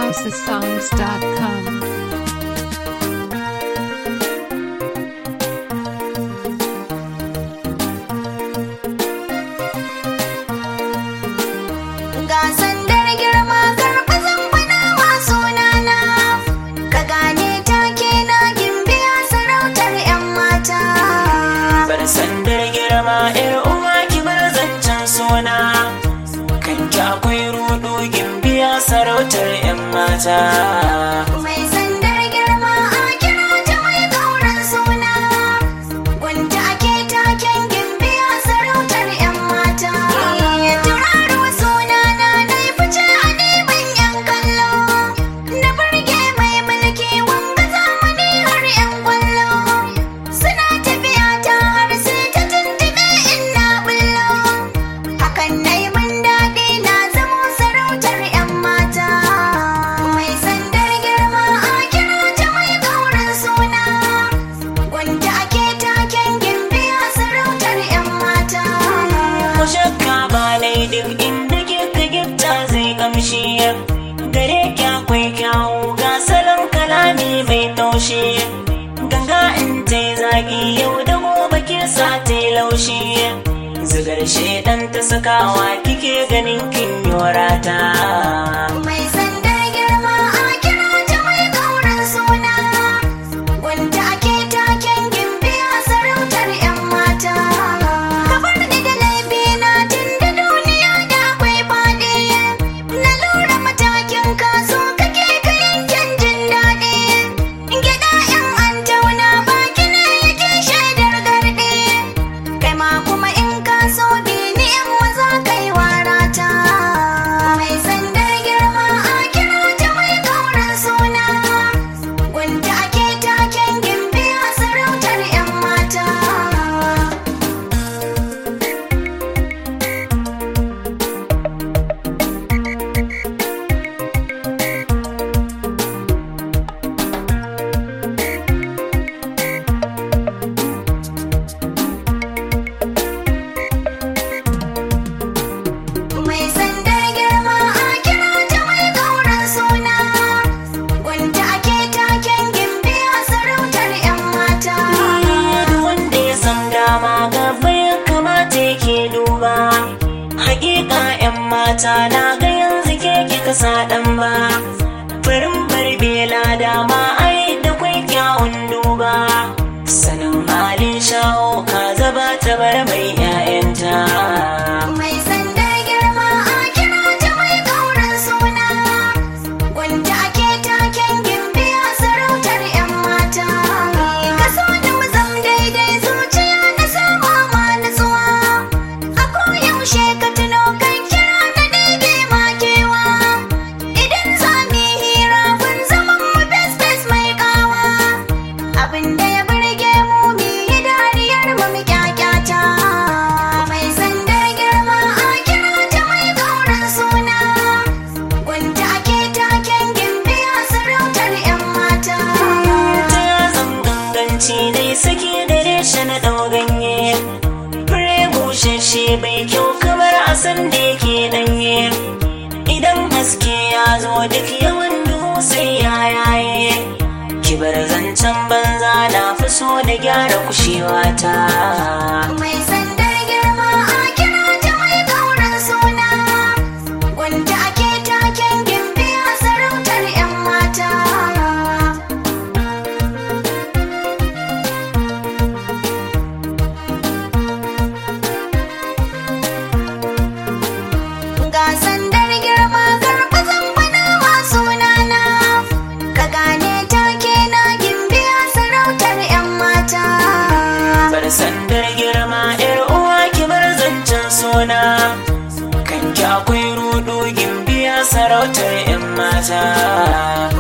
housesongs.com. Ga sandar girma karfazan bana wa sunana Ka gane take na gimbiya sarautar 'yan mata bar sandar girma yar uwa ki bar zancen suna kan ki akwai rudu gimbiya sarautar yan mata Mai sandar girma a kira ta mai kauran suna Wanda ake taken gimbiya sarautar 'yan mata Turaro sunana na yi fice a neman 'yan kallo Na burge mai mulki wanga zamani har 'yan kwallo Suna tafiya ta har sai ta tuntube in na bullo Hakan na yi min daɗi na zamo sarautar 'yan mata Mai sandar girma a kira ta mai kauran suna Wanda ake taken gimbiya sarautar 'yan mata ko shakka ba nai duk inda kika gifta zai kamshi gare ki akwai kyawu ga salon kalami mai taushi ganga in ta yi zaki yau da gobe ke sa ta yi laushi zigar shedan ta sakawa kike ganin kin yorata Mai sandar girma a kira ta mai kauran suna Wanda ake taken gimbiya sarautar 'yan mata Kabar ni da laifina tun da duniya da akwai faɗi Na lura matakin kaso kake ka yankin jin daɗi Gyaɗa 'yan an tauna baki ne yake shaidar garɗi Kai ma kuma in ka so bini in maza kai warata Mai sandar girma a kira ta mai kauran suna Wanda ake taken gimbiya sarautar 'yan mata Mai sandar girma a kira ta mai kauran suna Wanda ake taken gimbiya sarautar 'yan mata duk wanda ya san dama gaba ya kamata yake duba hakika yan mata na ga yanzu ke kika sa dan ba farin barbela dama ai da kwai kyawun duba sanin halin shawo ka zaba ta bar mai 'ya'yanta Mai sandar girma a kira ta mai kauran suna Wanda ake taken gimbiya sarautar 'yan mata Kaso da mu zam daidai zuciya na sama ma nutsuwa A koyaushe ka tuno kan kira na ɗebe makewa Idan za mu yi hira kun zaman mu best best mai kawa Abin da ya burge mu mu yi dariyar mu mu kyakyata Mai sandar girma a kira ta mai kauran suna Wanda ake taken gimbiya sarautar 'yan mata ta zan ganganci dai saki da reshe na ɗau ganye fure bushashe bai kyau kamar a san da yake ɗanye idan haske ya zo duk yawan duhu sai ya yaye kibar zancen banza na fi so da gyara kushewa ta Mai sandar girma a kira ta mai kauran suna Wanda ake taken gimbiya sarautar 'yan mata Ga sandar girma karfazan bana wa sunana Ka gane take na gimbiya sarautar 'yan mata bar sandar girma yar uwa ki bar zancen suna kan ki akwai rudu gimbiya sarautar yan mata